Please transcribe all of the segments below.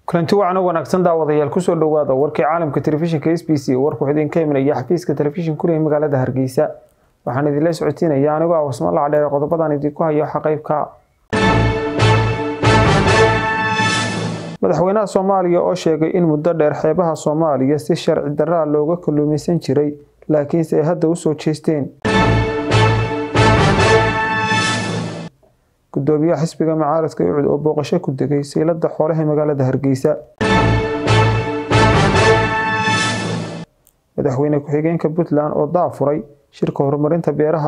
kulanti wacan oo wanaagsan daawadayaal kusoo dhowaada warkii caalamka telefishinka s b c warku idinka imanaya xafiiska telefishin kuriya magaalada hargeysa waxaan idinla socotiinaya anigoo ah warsamo lacdheer qodobadan idinku hayo waxa qeybka madaxweynaha soomaaliya oo sheegay in muddo dheer xeebaha soomaaliya si sharci daraa looga kalluumaysan jiray laakiinse ay hadda usoo jeesteen gudoomiyaha xisbiga macaaradka ucud oo booqasho ku degay siilada xoolaha magaalada hargeysa madaxweyne ku-xigeenka puntland oo daafuray shirka horumarinta beeraha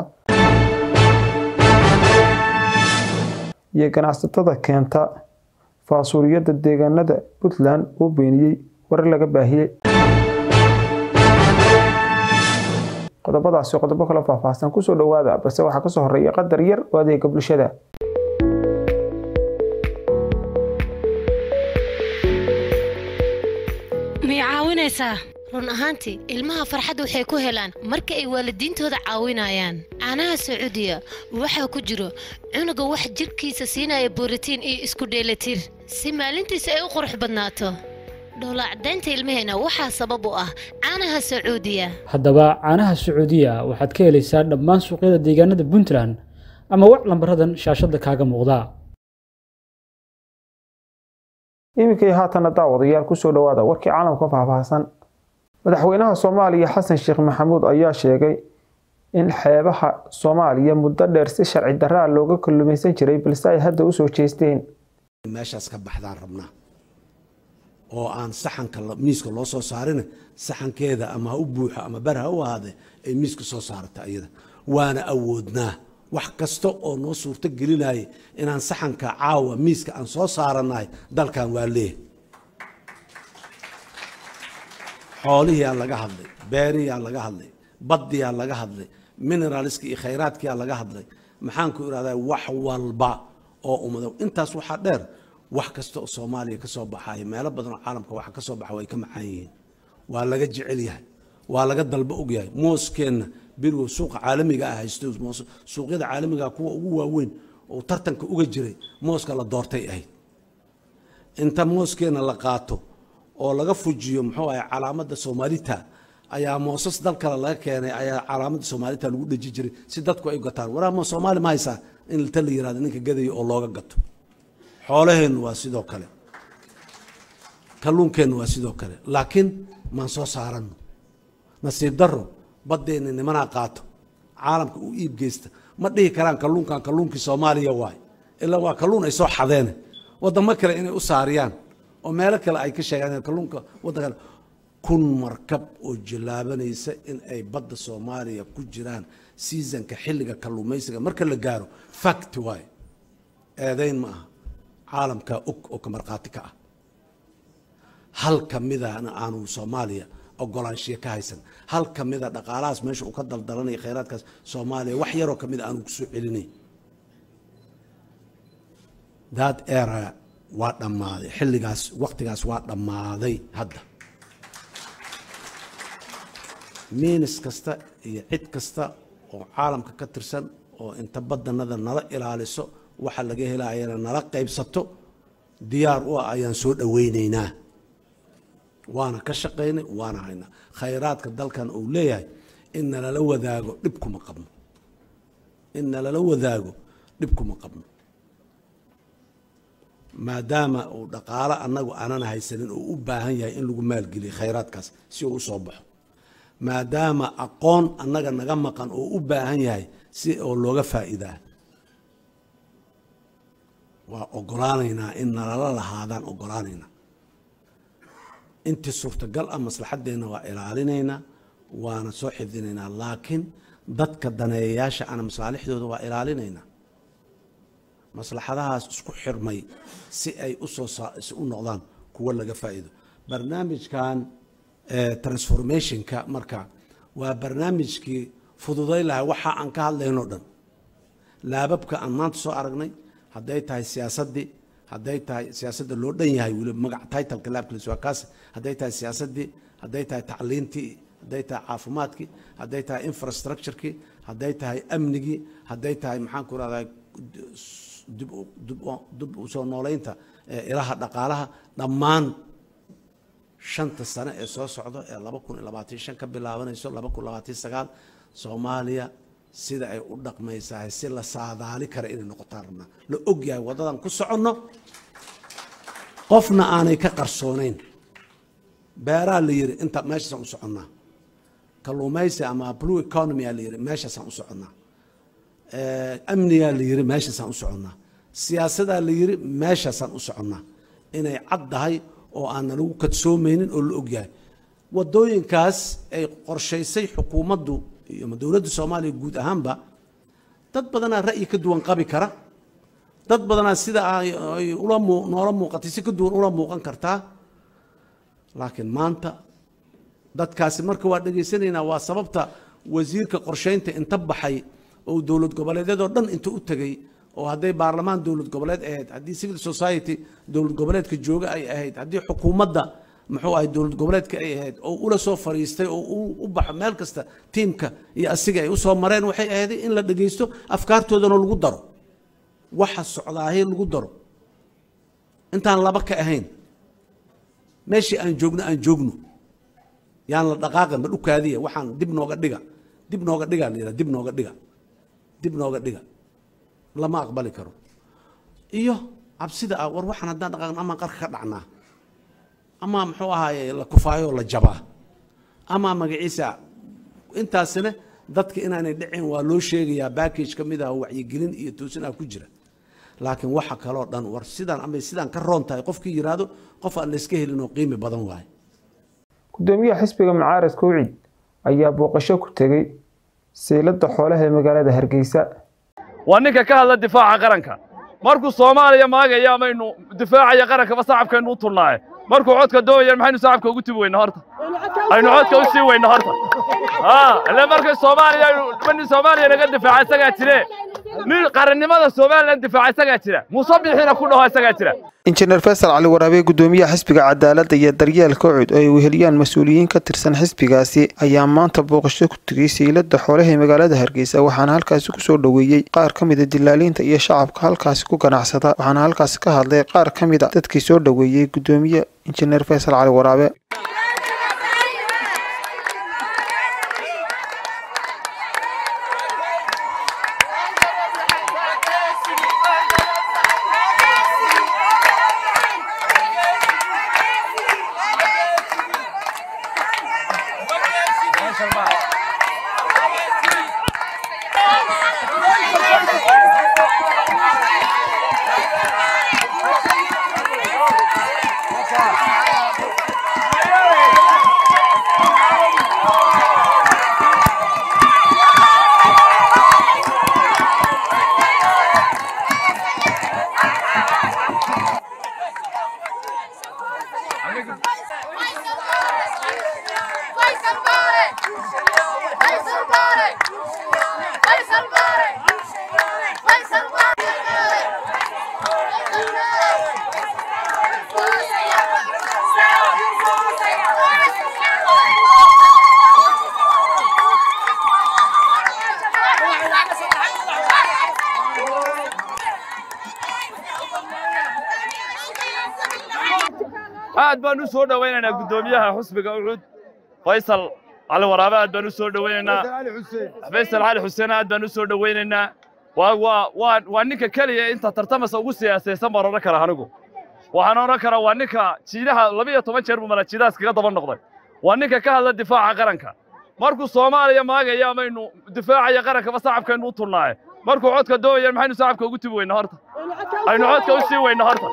iyo ganacsatada keenta faasuuliyada deegaanada puntland oo beeniyey warar laga baahiyey qodobadaasi qodobo kala faahfaahsan kusoo dhowaada balse waxaa kasoo horeeya qadar yar oo adeega bulshada miyay caawinaysaa run ahaantii ilmaha farxad waxay ku helaan marka ay waalidiintooda caawinayaan caanaha sacuudiya waxaa ku jiro cunuga wax jidhkiisa siinaya borotiin iyo isku dheelatir si maalintiisa ay u qurux badnaato dhowlacdaynta ilmaheena waxaa sabab u ah caanaha sacuudiya haddaba caanaha sacuudiya waxaad ka helaysaa dhammaan suuqyada deegaanada puntland ama wac lambaradan shaashadda kaaga muuqda iminkii haatana daawadayaal kusoo dhowaada warkii caalamka faahfaahsan madaxweynaha soomaaliya xasan sheekh maxamuud ayaa sheegay in xeebaha soomaaliya muddo dheer si sharci daraa looga kalluumaysan jiray balse ay hadda usoo jeesteen meeshaas ka baxdaan rabnaa oo aan saxanka miiska loo soo saarin saxankeeda ama ha u buuxo ama bar ha u ahaade ay miiska soo saarata iyada waana awoodnaa wax kasta oo noo suurto gelinaya inaan saxanka caawa miiska aan soo saaranahay dalkan waa leeyahay xoolihiyaa laga hadlay beeriyaa laga hadlay baddiyaa laga hadlay mineraalska iyo khayraadkiyaa laga hadlay maxaan ku irahdaa wax walba oo ummado intaas waxaa dheer wax kasta oo soomaaliya ka soo baxaya meelo badan oo caalamka waxa ka soo baxa way ka macaan yihiin waa laga jecel yahay waa laga dalba ogyahay mooskeenna berigo suuqa caalamiga ah haysto suuqyada caalamiga kuwa ugu waaweyn oo tartanka uga jiray mooska la doortay ahayd inta mooskeenna la qaato oo laga fujiyo muxuu ahay calaamadda soomaalita ayaa moosas dal kale laga keenay ayaa calaamadda soomaalita lagu dheji jiray si dadku ay gataan waraa soomaali ma haysaa in ta la yirahdo ninka gadayo oo looga gato xoolaheennu waa sidoo kale kalluunkeennu waa sidoo kale laakiin maan soo saaranno nasiib darro baddeenna nimanaa qaato caalamka u iib geysta ma dhihi karaan kalluunkan kalluunkii soomaaliya waay ilaa waa kalluun ay soo xadeene waddamo kale inay u saariyaan oo meelo kale ay ka sheegaan kalluunka waddanka kun markab oo jallaabanaysa in ay badda soomaaliya ku jiraan seasonka xilliga kalluumaysiga marka la gaaro fact waay eedayn ma aha caalamkaa og oo ka markhaati ka ah hal ka midana aanu soomaaliya ogolaanshiya ka haysan hal ka mida dhaqaalahaas meesha uu ka daldalanaya khayraadkaas soomaaliya wax yaroo ka mida aanu ku soo celinay that era waa dhammaaday xilligaas waqtigaas waa dhammaaday hadda miinis kasta iyo cid kasta oo caalamka ka tirsan oo inta badanada nala ilaaliso waxa laga helayana nala qaybsato diyaar u ah ayaan soo dhoweynaynaa waana ka shaqaynay waana haynaa khayraadka dalkan uu leeyahay in nalala wadaago dhib kuma qabno in nalala wadaago dhib kuma qabno maadaama uu dhaqaalo annagu aanan haysanin oo u baahan yahay in lagu maalgeliyo khayraadkaas si uu usoo baxo maadaama aqoon annaga naga maqan oo u baahan yahay si oo looga faa'iidaa waa ogolaanaynaa in nalala lahaadaan ogolaanaynaa intii suurtagal ah maslaxaddeenna waa ilaalinaynaa waana soo xifdinaynaa laakiin dadka daneeyayaasha ana masaalixdooda waa ilaalinaynaa maslaxadahaas isku xirmay si ay usoo u noqdaan kuwo laga faa'iido barnaamijkan transformationka marka waa barnaamijkii fududay lahay waxa aan ka hadlayno dhan laababka aan maanta soo aragnay hadday tahay siyaasaddii hadday tahay siyaasadda loo dhan yahay weliba magac titleka laabkiis waa kaas hadday tahay siyaasaddii hadday tahay tacliintii hadday tahay caafimaadkii hadday tahay infrastructurekii hadday tahay amnigii hadday tahay maxaan ku rahdaa dib u soo nooleynta ilaha dhaqaalaha dhammaan shanta sane ee soo socdo ee laba kun iyo labaatan shan ka bilaabanayso laba kun labaatan sagaal soomaaliya sida ay u dhaqmaysahay si la saadaali kara inay noqotaan rabnaa la ogyahay waddadan ku soconno qofna aanay ka qarsoonayn beeraa la yidhi inta meeshaasaan u soconnaa kalluumaysi ama blue economy aa la yidhi meeshaasaan u soconnaa amnigaa la yidhi meeshaasaan u soconnaa siyaasadaa la yidhi meeshaasaan u soconnaa inay cad tahay oo aanna lagu kadsoomaynin oo la ogyahay waddooyinkaas ay qorshaysay xukuumaddu iyo dowladda soomaaliya guud ahaanba dad badanaa ra'yi ka duwan qabi kara dad badanaa sida ay ula noola muuqatay si ka duwan ula muuqan kartaa laakiin maanta dadkaasi marka waa dhegaysanaynaa waa sababta wasiirka qorshaynta inta baxay oo dowlad goboleedyadoo dhan inta u tegey oo hadday baarlamaan dowlad goboleed ahayd haddii civil society dowlad goboleedka jooga ay ahayd haddii xukuumadda muxuu ahay dowlad goboleedka ay ahayd oo ula soo fariistay oo u baxo meel kasta tiimka iyo asiga ay usoo mareen waxay ahayd in la dhegaysto afkaartoodana lagu daro waxa socdaahay lagu daro intaan laba ka ahayn meeshii aan joogno aan joogno yaan la dhaqaaqin ma dhukaadiya waxaan dib nooga dhiga dib nooga dhiga la yidhaha dib nooga dhiga dib nooga dhiga lama aqbali karo iyo cabsida ah war waxaan haddaan dhaqaaqno amaan qarka ka dhacnaa ama muxuu ahaaye la kufaayo la jabaa ama magaciisa intaasina dadka inaanay dhicin waa loo sheegayaa backage ka mid ah wacyigelin iyo toosin ah ku jira laakiin waxa kaloo dhan war sidaan ama sidaan ka roon tahay qofkii yidhaahdo qof aan layska helin oo qiimi badan waaye gudoomiyaha xisbiga mucaaradka ucid ayaa booqasho ku tegey seylada xoolaha ee magaalada hargeysa waa ninka ka hadla difaaca qaranka markuu soomaaliya maagaya amaynu difaacaya qarankaba sacabkaynu u turnaaye markuu codka doonayaan maxaynu sacabka ugu tibi weyna horta aynu codka u sii weyna horta ile markay soomaaliya nin soomaaliya naga difaaca isagaa jire nin qarannimada somalilan difaaca isagaa jira muuse bixina ku dhaho isagaa jira injineer faysal cali waraabe gudoomiyaha xisbiga cadaaladda iyo daryeelka ucud oo ay weheliyaan mas-uuliyiin ka tirsan xisbigaasi ayaa maanta booqasho ku tegey seylada xoolaha ee magaalada hargeysa waxaana halkaasi kusoo dhoweeyey qaar ka mida dilaaliinta iyo shacabka halkaasi ku ganacsada waxaana halkaasi ka hadlay qaar ka mid a dadkii soo dhoweeyey gudoomiye injineer faysal cali waraabe aad baan u soo dhowaynaynaa guddoomiyaha xusbiga ucud faysal cali waraabe aad baan u soo dhowaynaynaa faysal cali xuseen aad baan u soo dhowaynaynaa waa waa waa waa ninka keliya inta tartamasa ugu siyaasaysan baan odhan karaa anigu waxaan odhan karaa waa ninka jiidaha labiyo toban jeer buu mala jiidahaas kaga daba noqday waa ninka ka hadla difaaca qaranka markuu soomaaliya maagaya amaynu difaacaya qarankaba sacabkaynu u turnaaye markuu codka doonayaan maxaynu sacabka ugu tibi weyna horta aynu codka u sii weyna horta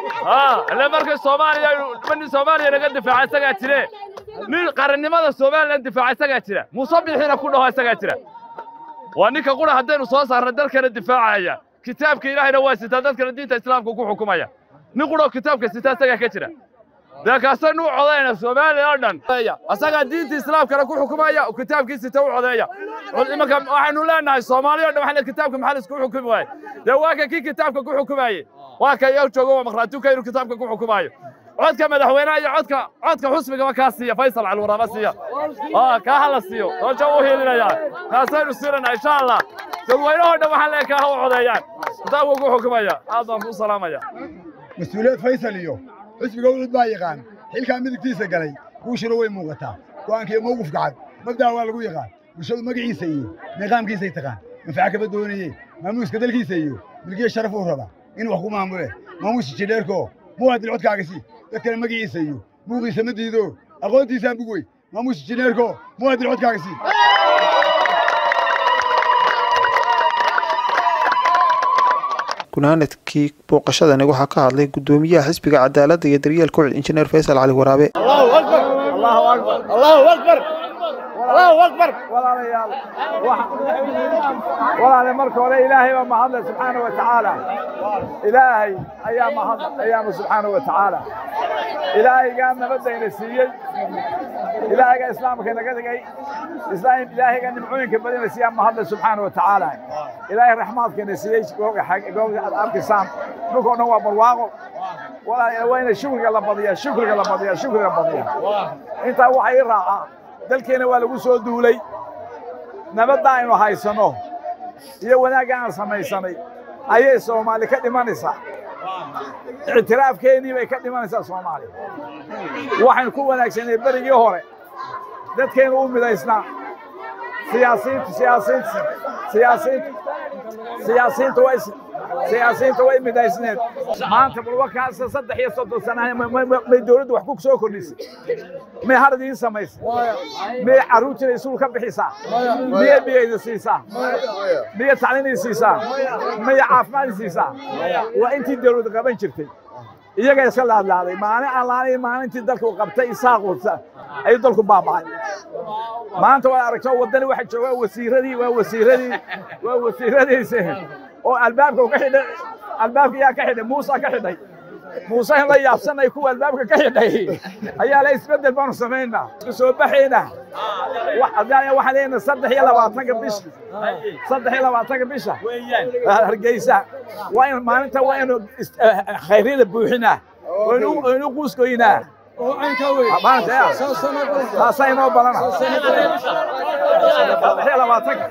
ile markay soomaaliya nin soomaaliya naga difaaca isagaa jire nin qarannimada somalilan difaaca isagaa jira muuse bixina ku dhaho isagaa jira waa ninka qura haddaynu soo saarna dalkana difaacaya kitaabka ilaahayna waa sitaa dadkana diinta islaamka ku xukumaya nin quroo kitaabka sitaa isagaa ka jira dee kaasaynu u codayna soomaaliya oo dhan asagaa diinta islaamkana ku xukumaya kitaabkii sita u codeeya imanka waxaynu leenahay soomaaliya o dhan waxaa kitaabka maxaa laisku xukumi waaye dee waa ka kii kitaabka ku xukumaye waa ka iyo joogo waa maqraatuka inuu kitaabka ku xukumaayo codka madaxweynaha iyo codka codka xusbigaba kaa siiya faysal calwaraaba siiya kaa hala siiyo doosha u hiilinaya kaasaynu siinana insha allah dadweynahoo dhan waxaa lee kaa ha u codeeyaan kitaabka ku xukumaya aad baan kuu salaamaya mas-uuliyad faysal iyo xusbiga ucud baa yaqaan xilkaa midigtiisa galay guushuna way muuqataa go'aankiiyo mawqifka cad mabda'a waa lagu yaqaan bulshadu magaciisa iyo niqaamkiisay taqaan manfaca kaba doonaye maamuuska dalkiisa iyo milkiya sharaf uu rabaa in wax ku maamule maamuusa jidheerkoo muwaadil codkaaga sii dadkana magaciisa iyo buuqiisa ma diido aqoontiisaan bug wey maamuusa jidheerkoo muwaadil codkaaga sii gunaanadkii booqashadani waxaa ka hadlay gudoomiyaha xisbiga cadaaladda iyo daryeelka ucud injineer faysal cali waraabe walaale marka hore ilaahay baa mahadle subxaana wa tacaala ilaahay ayaa mahad ayaanu subxaana wa tacaala ilaahaygaa nabadayna siiyey ilaahaygaa islaamka naga dhigay ilaahaygaa nimcooyinka badina siiyaa mahadle subxaana wa tacaala ilaahay raxmaadkana siiyey goobta aad arkaysaan dhulkao dhan waa barwaaqo walaal waa ina shukriga la badiyaa shukriga la badiyaa shukriga la badiyaa intaa waxaa ii raacaa dalkeena waa lagu soo duulay nabadda aynu haysanno iyo wanaagga aan samaysanay ayay soomaali ka dhimanaysaa ictiraafkeennii bay ka dhimanaysaa soomaaliya waxaynu ku wanaagsanay berigii hore dadkaynu u midaysnaa siyaasiintu siyaasiintu siyaasiintu siyaasiintu way siyaasiyiinta way midaysneed maanta balwakaasa saddex iyo soddon sana may dowladdu wax ku soo kordhisay may har idiin samaysay miyay carruurtiina isuul ka bixisaa miyay biyayda siisaa miyay tacliinay siisaa miyay caafimaad siisaa waa intii dowladda qaban jirtay iyaga iska laadlaaday maalin allaanay maalintii dalka uu qabtay isaaqurta ayuu dalku baaba'ay maanta waad aragto waddani waxa jooga wasiiradii waa wasiiradii waa wasiiradiisi oo albaabka ka xidhay albaabka yaa ka xidhay muusa ka xidhay muuse in la yaabsanay kuwa albaabka ka xidhay ayaa la isbeddel baanu samaynaa isku soo baxaynaa waxaan leenahay saddex iyo labaatanka bisha saddex iyo labaatanka bisha hargeysa waa in maalinta waa inu khayryada buuxinaa waynu quuskoynaa taasaa inoo badana saddex iyo labaatanka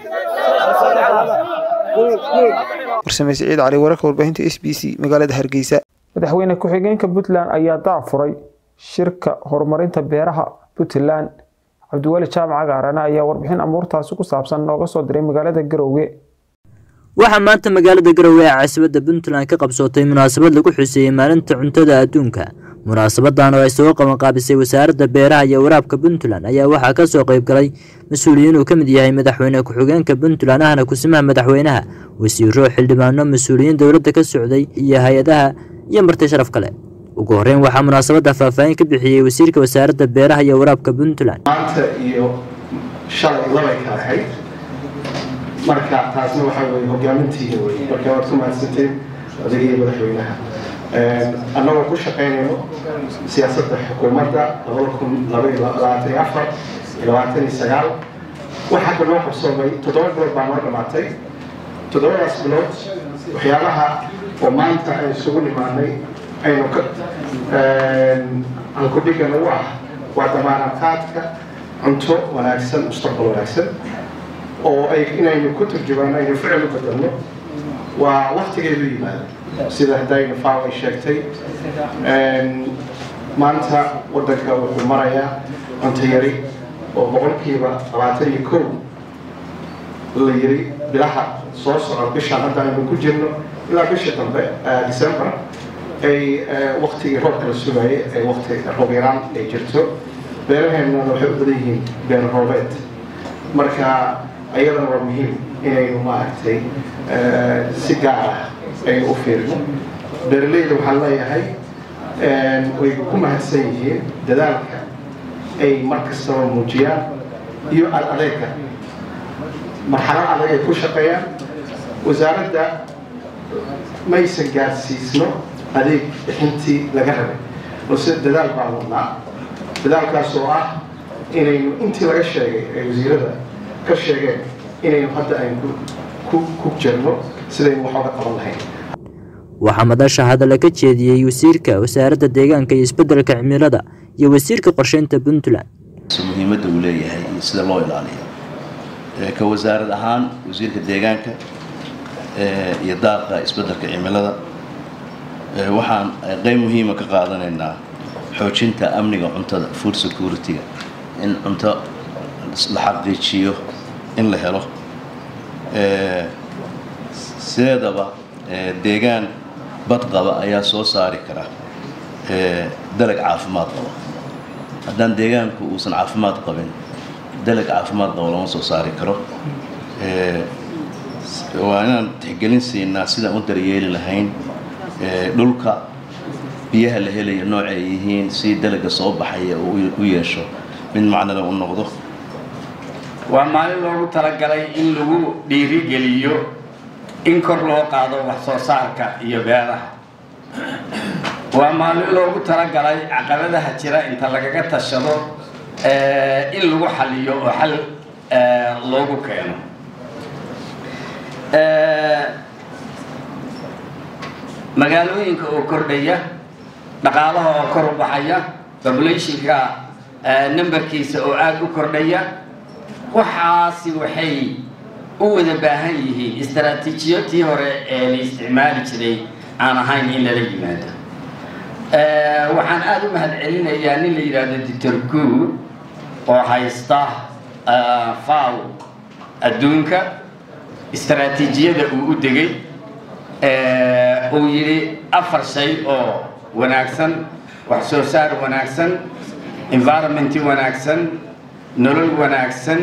warsame siciid cali wararka warbaahinta s b c magaalada hargeysa madaxweyne ku-xigeenka puntland ayaa daafuray shirka horumarinta beeraha puntland cabdiweli jaamac gaarane ayaa warbixin amuurtaasi ku saabsan nooga soo diray magaalada garoowe waxaa maanta magaalada garowe ee caasimadda puntland ka qabsootay munaasabad lagu xuseeyey maalinta cuntada adduunka munaasabadan oo ay soo qabanqaabisay wasaaradda beeraha iyo waraabka puntland ayaa waxaa ka soo qayb galay mas-uuliyiin uu ka mid yahay madaxweyne ku-xigeenka puntland ahna kusimaha madaxweynaha wasiiro xildhibaano mas-uuliyiin dowladda ka socday iyo hay-adaha iyo marti sharaf kale ugu horreyn waxaa munaasabadda faahfaahin ka bixiyey wasiirka wasaaradda beeraha iyo waraabka puntland maanta iyo shalay labay kala ahayd marka taasna waxaa weye hogaamintiina wey marka waad ku mahadsanteen adiga iyo madaxweynaha annagoo ku shaqaynayno siyaasadda xukuumadda labada kun labaiyo labaatan iyo afar iyo labaatan iyo sagaal wax hadda noo qabsoomay toddoba bilood baa noo dhammaatay toddobadaas bilood waxyaalaha oo maanta ay isugu nimaanay aynu ka ankudhigan u ah waa damaanadqaadka cunto wanaagsan mustaqbal wanaagsan oo ay inaynu ku turjumaan aynu ficil u bedelno waa waktigeedu yimaada sida hadaynu faaw ay sheegtay maanta waddanka wuxuu marayaa cunto yari oo boqolkiiba labaatan iyo kow la yiri bilaha soo socda bishaan hadda aynu ku jirno ilaa bisha dambe december ay waktigii roobka la sugayay ay wakti roob yaraan ay jirto beeraheennana waxay u badan yihiin beer roobeed marka ayadana waa muhiim inaynu maaragtay si gaar ah aynu u fiirino beeralayda waxaan leeyahay way ku mahadsan yihiin dadaalka ay mar kastaba muujiyaan iyo adeega marxalad adag ay ku shaqeeyaan wasaaradda maysan gaarsiisno adeeg bixintii laga rabay balse dadaal baan wadnaa dadaalkaas oo ah inaynu intii laga sheegay ee wasiirada ka sheegeen inaynu hadda aynu ku jirno sidaynu wax oga qaban lahayn waxaa madasha hadalla ka jeediyey wasiirka wasaaradda deegaanka iyo isbeddelka cimilada iyo wasiirka qorsheynta puntland muhiimadda uu leeyahay iyo sida loo ilaaliyo ka wasaarad ahaan wasiirka deegaanka iyo daaqa isbeddelka cimilada waxaan qeyb muhiima ka qaadanaynaa xoojinta amniga cuntada food security-ga in cunto la xaqiijiyo in la helo sideedaba deegaan bad qaba ayaa soo saari kara dalag caafimaad qaba haddaan deegaanku uusan caafimaad qabin dalag caafimaad qaba lama soo saari karo waa inaan tixgelin siinaa sidaan u daryeeli lahayn dhulka biyaha la helayo nooca ay yihiin si dalaga soo baxaya u yeesho mid macnada u noqdo waa maalin loogu talagalay in lagu dhiirigeliyo in kor loo qaado wax soo saarka iyo beeraha waa maalin loogu talagalay caqabadaha jira inta lagaga tashado in lagu xaliyo oo xal loogu keeno magaalooyinka oo kordhaya dhaqaalaha oo kor u baxaya populationka numberkiisa oo aada u kordhaya waxaasi waxay u wada baahan yihiin istaraatiijiyatii hore ee la isticmaali jiray aan ahayn in lala yimaado waxaan aada u mahad celinayaa nin la yidhaahdo doctor good oo haysta faw adduunka istaraatiijiyada uu u degay uu yidhi afar shay oo wanaagsan wax soo saar wanaagsan environmenti wanaagsan nolol wanaagsan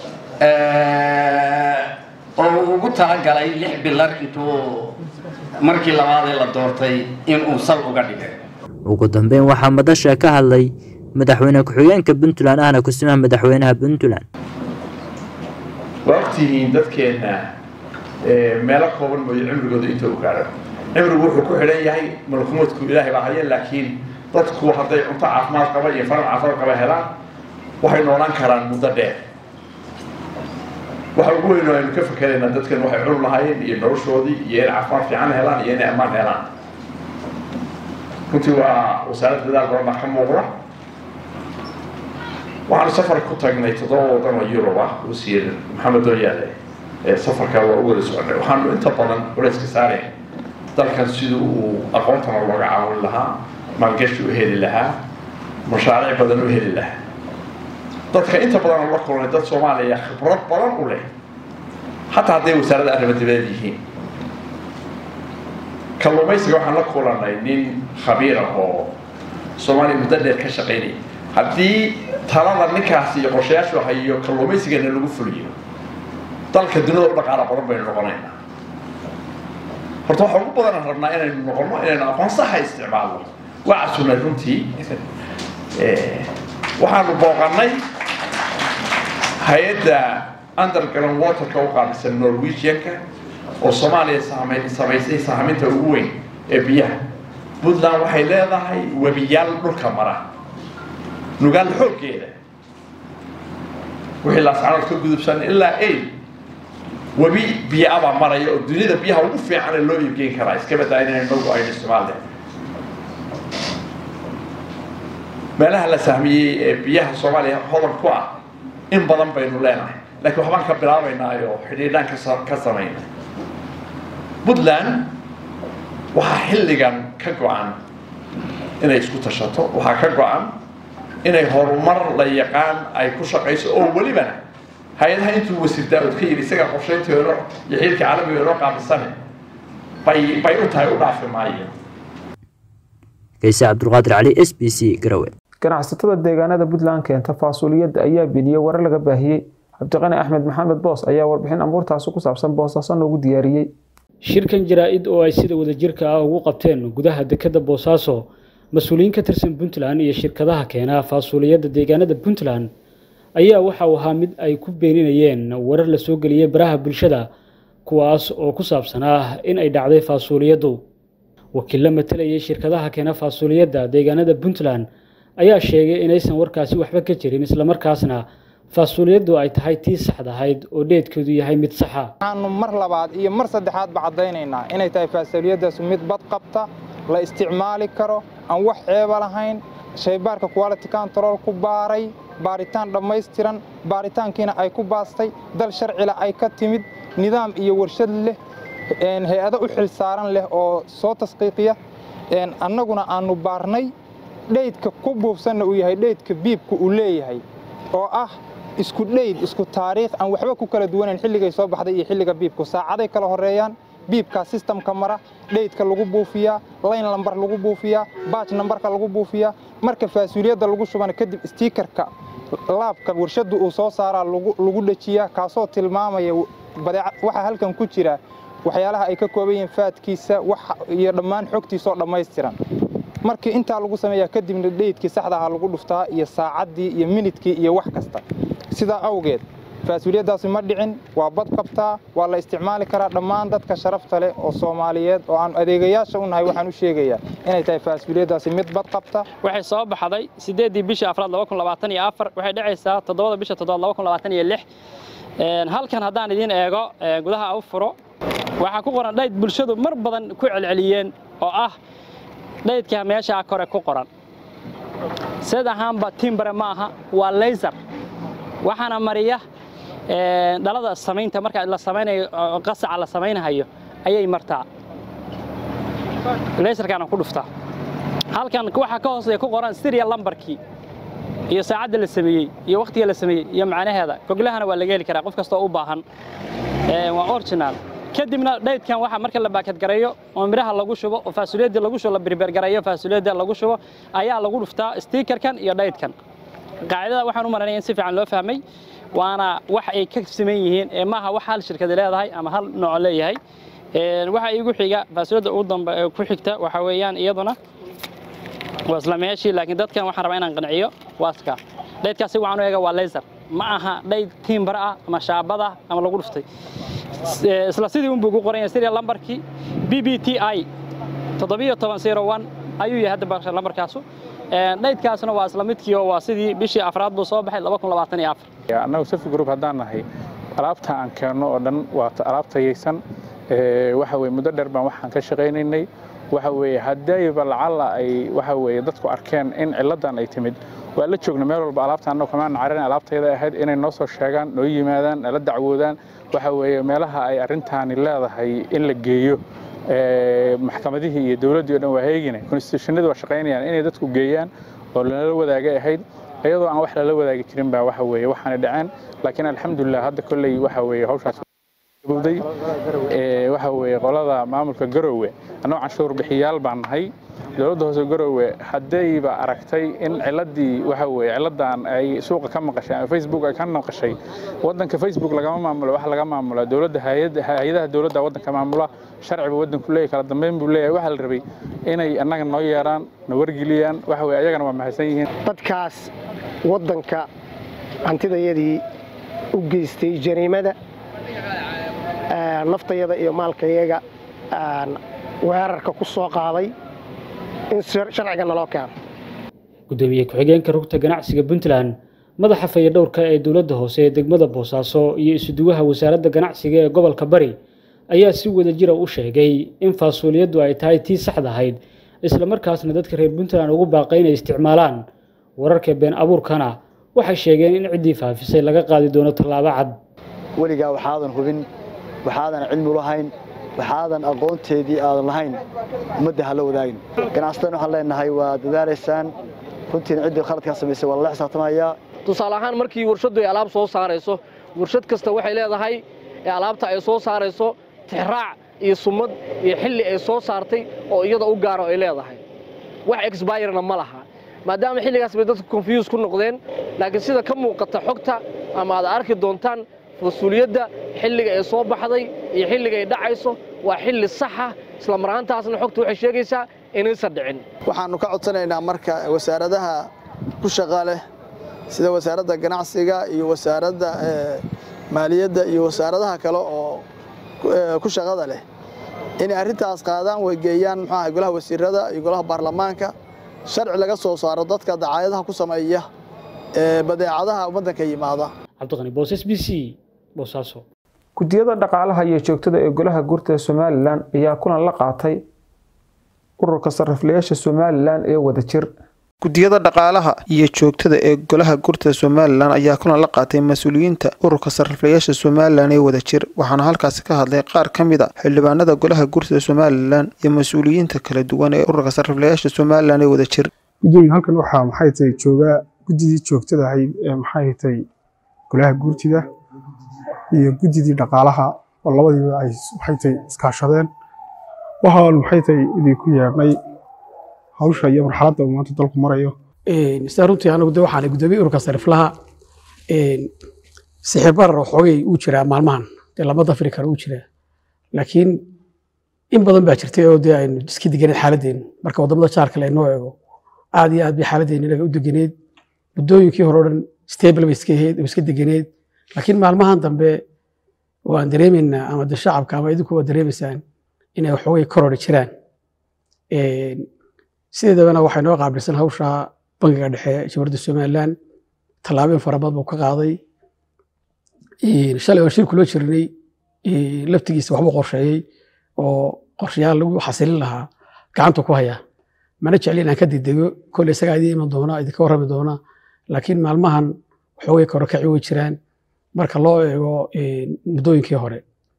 oo uu ugu talagalay lix bilar intuu markii labaadee la doortay inuu sal uga dhigay ugu dambeyn waxaa madasha ka hadlay madaxweyne ku-xigeenka puntland ahna kusimaha madaxweynaha puntland waa ogtihiin dadkeenna meelo kooban mooyo cimrigooda inta u gaadho cimrigu wuxuu ku xidhan yahay malkumoodku ilaahay baa haya laakiin dadku hadday cunto caafimaad qaba iyo faran caafimaad qaba helaan waxay noolaan karaan muddo dheer waxa ugu weyn oo aynu ka fakeraynaa dadkan waxay cunug lahaayeen iyo noloshoodii iyo inay caafimaad fiican helaan iyo inay ammaan helaan runtii waa wasaaradda dadaal badan baa ka muuqda waxaanu safar ku tagnay toddoba waddan oo yurub ah wasiir maxamed dooyaale safarka waa u wada socnay waxaanu inta badan culayska saareen dalkan siduu uu aqoontana looga caawin lahaa maalgashi u heli lahaa mashaariic badan u heli lahaa dadka inta badan la kulnay dad soomaaliya khibrad badan u leh xataa hadday wasaaradda arrimo dibadeed yihiin kalluumaysiga waxaan la kulanay nin khabiira oo soomaaliya muddo dheer ka shaqaynaya haddii talada ninkaasi iyo qorshayaashu hayo kalluumaysigana lagu fuliyo dalka dunida u dhaqaala badan baynu noqonaynaa horta waxa ugu badan rabnaa inaynu noqono inaynu aqoon saxa isticmaalno waa casunay runtii waxaanu booqanay hay-adda underground waterka u qaabilsan norwegianka oo soomaaliya samaysay sahminta ugu weyn ee biyaha puntland waxay leedahay webiyaal dhulka mara nugaal xooggeeda wixii laascanood ka gudubsan ilaa aid webi biyo abaa maraya oo duniyada biyaha ugu fiican ee loo iibgeyn karaa iska badaa inaynu nagu aynu isticmaalle meelaha la sahmiyey ee biyaha soomaaliya hodan ku ah in badan baynu leenahay laakiin waxbaan ka bilaabaynaa oo xidhiidhaan ka samayna puntland waxaa xilligan ka go-an inay isku tashato waxaa ka go-an inay horumar la yaqaan ay ku shaqayso oo welibana hay-adaha intuu wasiir daa-ud ka yidhi isagaa qorshaynteeno iyo xiilka caalamiga inoo qaabisane bay bay u tahay u dhaafi maayo kayse cabdulqaadir cali s b c garowe ganacsatada deegaanada puntland keenta faasuuliyadda ayaa beeniyey warar laga baahiyey cabdiqani axmed maxamed boos ayaa warbixin amuurtaasi ku saabsan boosaaso noogu diyaariyey shirkan jaraa-id oo ay sida wadajirka ah ugu qabteen gudaha dekadda boosaaso mas-uuliyiin ka tirsan puntland iyo shirkadaha keena faasuuliyadda deegaanada puntland ayaa waxa uu ahaa mid ay ku beeninayeen warar la soo geliyey baraha bulshada kuwaas oo ku saabsanaa in ay dhacday faasuuliyaddu wakiilla matalayay shirkadaha keena faasuuliyadda deegaanada puntland ayaa sheegay inaysan warkaasi waxba ka jirin islamarkaasna faasuuliyaddu ay tahay tii saxdahayd oo dheedkeedu yahay mid saxa waxaanu mar labaad iyo mar saddexaadba caddaynaynaa inay tahay faasuuliyaddaas mid bad qabta la isticmaali karo aan wax ceeba lahayn shaybaarka quality control ku baaray baaritaan dhammaystiran baaritaankiina ay ku baastay dal sharcila ay ka timid nidaam iyo warshad leh hay-ado u xil saaran leh oo soo tasqiiqiya annaguna aannu baarnay dheydka ku buufsanna uu yahay dheydka biibka uu leeyahay oo ah isku dheyd isku taariikh aan waxba ku kala duwanayn xilligay soo baxday iyo xilliga biibku saacaday kala horreeyaan biibkaa sistamka mara dheydka lagu buufiyaa layn lambar lagu buufiyaa baaj nambarka lagu buufiyaa marka faasuuliyadda lagu shubana kadib stiikarka laabka warshaddu uu soo saaraa lagu dhejiyaa kaasoo tilmaamaya waxa halkan ku jira waxyaalaha ay ka kooban yihiin faadkiisa iyo dhammaan xogtiisaoo dhammaystiran markii intaa lagu sameeyaa kadibna dheydkii saxda ahaa lagu dhuftaa iyo saacaddii iyo minidkii iyo wax kasta sidaa awgeed faasuuliyaddaasi ma dhicin waa bad qabtaa waa la isticmaali karaa dhammaan dadka sharafta leh oo soomaaliyeed oo aan adeegayaasha u nahay waxaan u sheegayaa inay tahay faasuuliyaddaasi mid bad qabta waxay soo baxday siddeeddii bishii afraad laba kun labaatan iyo afar waxay dhacaysaa toddobada bisha toddobaad laba kun labaatan iyo lix halkan haddaan idiin eego gudaha u furo waxaa ku qoran dhayd bulshadu mar badan ku celceliyeen oo ah dhaydka meeshaa kore ku qoran sid ahaanba timbare ma aha waa laysar waxaana mariya dhalada samaynta marka la samaynayo qasaca la samaynayo ayay martaa laysarkaana ku dhuftaa halkan waxaa ka hooseeya ku qoran serial lambarkii iyo saacadda la sameeyey iyo wakhtiga la sameeyey iyo macnaheeda goglahana waa laga heli karaa qof kastoo u baahan waa original kadibna dhaydkan waxa marka la baakadgareeyo oo midhaha lagu shubo oo faasuuliyadda lagu shubo la birbergareeyo faasuuliyadda lagu shubo ayaa lagu dhuftaa stiikarkan iyo dhaydkan qaacidada waxaan u maranaya in si fiican loo fahmay waana wax ay ka siman yihiin ee maaha wax hal shirkadi leedahay ama hal nooc leeyahay waxa iigu xiga faasuuliyadda ugu dambe ku xigta waxa weeyaan iyaduna waa isla meeshii laakiin dadkan waxaan rabaa inaan qanciyo waaska dhaydkaasi waxaan u eega waa laser ma aha dhayd tiimbar ah ama shaabad ah ama lagu dhuftay isla sidii unbuu ku qoran yahay serial lambarkii b b t i toddobiyo toban zero one ayuu yahay hadda lambarkaasu dhaydkaasna waa isla midkii oo waa sidii bishii afraad buu soo baxay laba kun labaatan iyo afar annagu safi group haddaan nahay alaabta aan keenno oo dhan waa alaab tayaysan waxa weye muddo dheer baan waxaan ka shaqaynaynay waxa weeye haddayba lacalla ay waxa weeye dadku arkeen in cilladan ay timid waa la joogna meel walba alaabta annagu kamaan carin alaabtayda ahayd inay noo soo sheegaan noo yimaadaan nala dacwoodaan waxa weeye meelaha ay arrintaani leedahay in la geeyo maxkamadihii iyo dowladdii o dhan waa heegina konstitutionadii waa shaqaynayaan inay dadku geeyaan oo lala wadaagay ahayd iyadoo aan wax lala wadaagi jirin baa waxa weeye waxaana dhaceen laakiin alxamdulilah hadda kolley waxa weeye hawshaas bowday waxa weeye qolada maamulka garowe annagoo canshuur bixiyaal baan nahay dowladda hoose garowe haddayba aragtay in ciladii waxa weeye ciladan ay suuqa ka maqashay ama facebook ay ka maqashay waddanka facebook lagama maamulo wax laga maamula dowladda hay-adaha dowladda waddanka maamula sharciba waddanku leeyahy kala dambeyn buu leeyahay waxaa la rabay inay annaga noo yeeraan na wargeliyaan waxa weye ayagana waa mahadsan yihiin dadkaas waddanka hantidayadii u geystay jariimada naftayada iyo maalkayaga weerarka ku soo qaaday in sharciga naloo keeno gudoomiye ku-xigeenka rugta ganacsiga puntland madaxa fayadhowrka ee dowladda hoose ee degmada boosaaso iyo isuduwaha wasaaradda ganacsiga ee gobolka bari ayaa si wada jira u sheegay in faasuuliyaddu ay tahay tii saxda ahayd islamarkaasna dadka reer puntland ugu baaqay inay isticmaalaan wararka been abuurkana waxay sheegeen in ciddii faafisay laga qaadi doono tallaabo cad weligaa waxaadan hubin waxaadan cilmi lahayn waxaadan aqoonteedii aadan lahayn ummadda ha la wadaagin ganacsataan waxaan leenahay waa dadaalaysaan runtiina ciddii khaladkaa samaysay waa lala xisaabtamayaa tusaale ahaan markii warshaddu ay alaab soo saarayso warshad kasta waxay leedahay alaabta ay soo saarayso tixraac iyo sumad iyo xilli ay soo saartay oo iyada u gaaro ay leedahay wax exbayerna ma laha maadaama xilligaas bay dadku confuse ku noqdeen laakiin sida ka muuqata xogta ama aad arki doontaan mas-uuliyadda xilliga ay soo baxday iyo xilliga ay dhacayso waa xilli saxa isla maraantaasna xogta waxay sheegaysaa inaysan dhicin waxaannu ka codsanaynaa marka wasaaradaha ku shaqa leh sida wasaaradda ganacsiga iyo wasaaradda maaliyadda iyo wasaaradaha kale oo ku shaqada leh inay arrintaas qaadaan way geeyaan muxuaha golaha wasiirada iyo golaha baarlamaanka sharci laga soo saaro dadka dacaayadaha ku sameeya ee badeecadaha waddanka yimaada cabdiqani boos b c boosaaso guddiyada dhaqaalaha iyo joogtada ee golaha guurta somalilan ayaa kulan la qaatay ururka sariflayaasha somalilan ee wadajir guddiyada dhaqaalaha iyo joogtada ee golaha gurtada somalilan ayaa kulan la qaatay mas-uuliyiinta ururka sariflayaasha somalilan ee wada jir waxaana halkaasi ka hadlay qaar ka mid a xildhibaanada golaha gurtada somalilan iyo mas-uuliyiinta kala duwan ee ururka sariflayaasha somalilan ee wada jir gudoomiye halkan waxaa maxay tahay joogaa guddidii joogtada ahayd ee maxay tahay golaha guurtida iyo guddidii dhaqaalaha oo labadiiba ay maxay tahay iskaashadeen waxaan maxay tahay idinku yeedhnay hawsha iyo marxaladda uu maanta dalku marayo sida runtii anagu de waxaan gudoomiye ururka sariflaha sixir barar oo xoogay uu jiraa maalmahan dee lama dafri karo uu jiraa laakiin in badan baa jirtay oo dee aynu iska deganeed xaaladdeenu marka waddamada jaarka le noo eego aad iyo aad bay xaaladdeenu inaga u deganeed muddooyinkii hore o dhan stable bay iska ahayd oo iska deganeed laakiin maalmahan dambe waan dareemaynaa ama de shacabka ama idinku waa dareemaysaan inay waxoogay korori jiraan sideedabana waxay noo qaabilsan hawsha bangiga dhexe jamhuuriyadda somalilan tallaabooyin fara badan buu ka qaaday shalay waan shir kula jirnay laftigiisa waxbuu qorsheeyey oo qorshayaal lagu xasilin lahaa gacanta ku haya mana jecli inaan ka degdego kolley isagaa idiin iman doona idinka warrami doona laakiin maalmahan waxoogay korokaci way jiraan marka loo eego muddooyinkii hore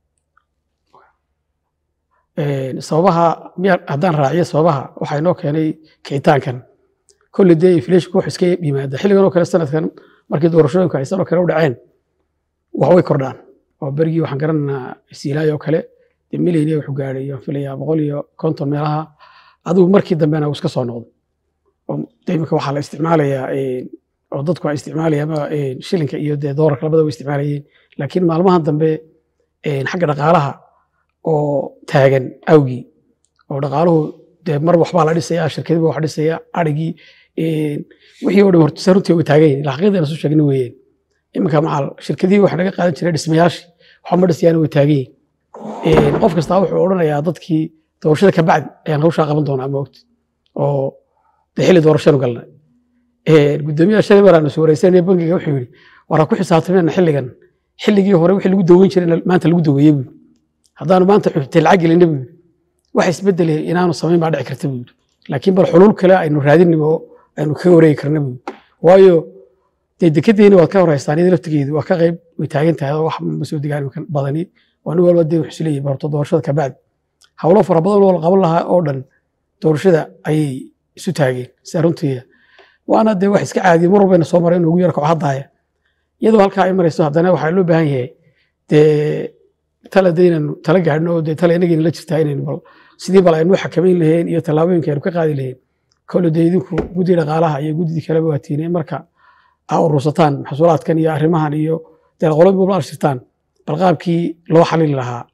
sababaha miya haddaan raaciyo sababaha waxaa inoo keenay kicitaankan kolley dee inflation wax iska yimaada xilligan oo kale sanadkan markii doorashooyinka ay sanoo kale u dhaceen wax way kordhaan oo berigii waxaan garanaynaa siilaay oo kale dee milyan wuxuu gaadhay waan filayaa boqol iyo konton meelaha adigu markii dambena uu iska soo noqday oo dee imika waxaa la isticmaalayaa oo dadku ay isticmaalayaan shilinka iyo dee doolarka labada way isticmaalayeen laakiin maalmahan dambe xagga dhaqaalaha oo taagan awgii oo dhaqaaluhu dee mar waxbaa la dhisayaa shirkadiba wax dhisaya arigii wixii oo dhan horta runtii way taagan yihin xaqiiqdana soo sheegna weeyeen iminka macal shirkadihii wax naga qaadan jiray dhismayaashii waxa ma dhisayaan way taagan yihin qof kastaa wuxuu odhanayaa dadkii doorashada ka bacdi ayaan hawshaa qaban doonaa moogta oo dee xilli doorashanu galnay gudoomiyaha shalay mar aanu soo wareysanay bangiga wuxuu yidhi waraa ku xisaabtameen xilligan xilligii hore wixii lagu daweyn jiray maanta lagu daweeyey buu haddaanu maanta xubtay lacag gelina buu yidhi wax isbedelay inaanu samayn baa dhici karta buu yidhi laakiin bal xulul kale aynu raadinimo aynu kaga wareegi karna buu yidhi waayo dee dekedeeni waad ka horeystaan iyada laftigeedu waa ka qayb way taagan tahay oo wax ma soo degaan badani waa nin walba dee wuxuu isleeyahay barto doorashada ka bacdi hawlo fara badan oo la qaban lahaa oo dhan doorashada ayay isu taageen sida runtii waana dee wax iska caadiya mar walbayna soo maray inuu ugu yara kaco haddaaya iyadoo halkaa ay marayso haddana waxaa loo baahan yahay dee tala dee inaynu tala gaadhno oo dee tala inagayna la jirtaa inaynu bal sidii bal aynu u xakamayn lahayn iyo tallaabooyinka aynu ka qaadi lahayn kole dee idinku guddi dhaqaalaha iyo guddidii kaleba waa tiineen marka aa urursataan maxsuulaadkan iyo arrimahan iyo dee qolobaa la arshirtaan bal qaabkii loo xalili lahaa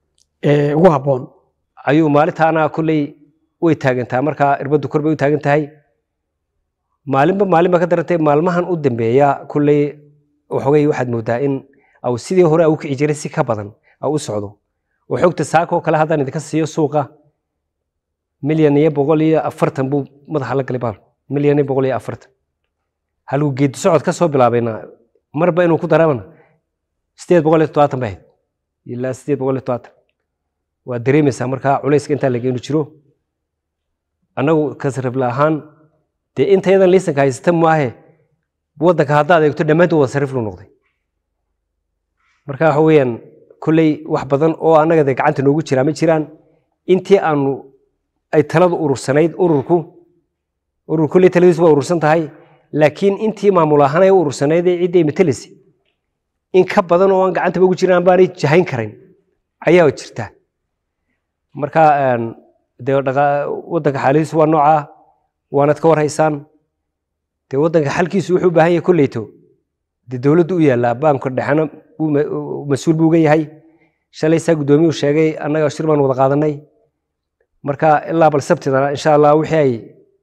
ee ugu habboon ayuu maalintaana kolley way taagantaa markaa irbaddu kor bay u taagan tahay maalinba maalin baa ka darantay maalmahan u dambeeya kolley waxoogay waxaad moodaa in au sidii hore au kici jiray si ka badan au u socdo oo xogta saakoo kale haddaan idinka siiyo suuqa milyan iyo boqol iyo afartan buu madaxa la galay baal milyan iyo boqol iyo afartan halkuu geedi socod ka soo bilaabayna marba inuu ku daramana sideed boqol iyo toddobaatan bay ahayd ilaa sideed boqol iyo toddobaatan waa dareemaysaa markaa culayska intaa lageenu jiro annagu kasrifla ahaan dee intayadan liisanka haysata maahe waddanka haddaad eegto dhammaantood wada sarif luu noqday marka waxa weeyaan kolley wax badan oo annaga dee gacanta noogu jiraa ma jiraan intii aanu ay taladu urursanayd ururku urur kolley taladiisu waa urursan tahay laakiin intii maamul ahaan ay u urursanayd ee ciddii matelisi in ka badan oo aan gacantaba ugu jirin aan baanay jahayn karayn ayaa jirta marka dee waddanka xaaladiisu waa noocaa waanad ka warhaysaan dee waddanka xalkiisu wuxuu u baahan yahay kolleyto dee dowladdu u yaallaa baanka dhexena mas-uul buu uga yahay shalay saa guddoomiyuu sheegay annaga shir baan wada qaadanay marka ilaa bal sabtidana insha allah wixii ay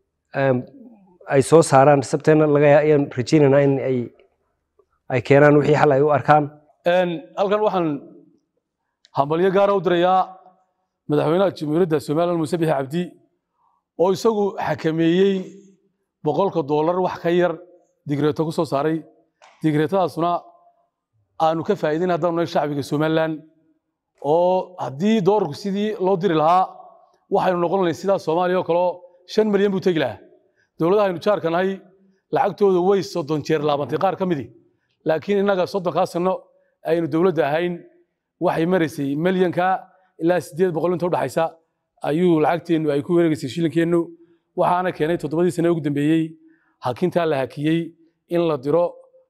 ay soo saaraan sabteena laga ayaan rajaynaynaa in ay ay keenaan wixii xal ay u arkaan halkan waxaan hambalyo gaara u dirayaa madaxweynaha jamhuuriyadda somaliland muuse bixi cabdi oo isagu xakameeyey boqolka doolar wax ka yar digreeto ku soo saaray digreetadaasuna aanu ka faa'iidayn haddaanu nahay shacbiga somaliland oo haddii doolarku sidii loo diri lahaa waxaynu noqon lahayn sidaa soomaaliya oo kaleo shan milyan buu tegi lahaa dowladaha aynu jaarka nahay lacagtooda way soddon jeer laabantay qaar ka midii laakiin innaga soddonkaa sano aynu dowladda ahayn waxay maraysay milyanka ilaa siddeed boqol inta udhaxaysa ayuu lacagteennu ay ku wareegaysay shilinkeennu waxaana keenay toddobadii sane ugu dambeeyey hakintaa la hakiyey in la diro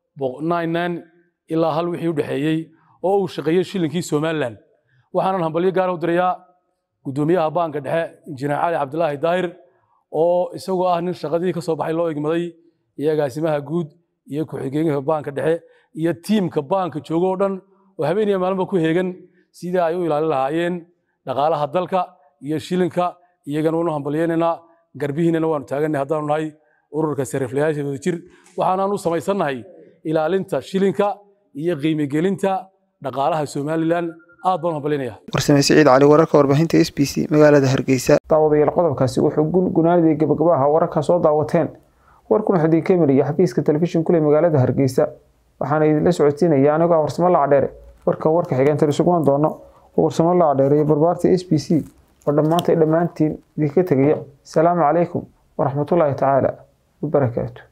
ilaa hal wixii u dhexeeyey oo uu shaqeeyey shilinkii somalilan waxaanan hambalyo gaara u dirayaa guddoomiyaha baanka dhexe injineer cali cabdilaahi daahir oo isagoo ah nin shaqadii ka soo baxay loo egmaday iyo agaasimaha guud iyo ku-xigeenyaha baanka dhexe iyo tiimka baanka jooga oo dhan oo habeeniya maalinba ku heegan sidii ay u ilaalin lahaayeen dhaqaalaha dalka iyo shilinka iyagana waanu hambalyeynaynaa garbihiinana waanu taagannahay haddaanu nahay ururka sariflayaasha wadajir waxaanaan u samaysannahay ilaalinta shilinka iyo qiimegelinta dhaqaalaha somalilan aad baan u hambalyaynaya warsame siciid cali wararka warbaahinta s b c magaalada hargeysa daawadayaal qodobkaasi wuxuu gunaanidii gabagabaha wararka soo daawateen warkuna xudin kemeriya xafiiska telefishin kule magaalada hargeysa waxaana idinla socodsiinaya anigoo ah warsamo lacdheere warka warka xigeentan isuguman doono oo warsamo lacdheere iyo barbaarta s b c oo dhammaantay dhammaantiin idinka tegaya asalaamu calaykum waraxmatullaahi tacaala wabarakaatu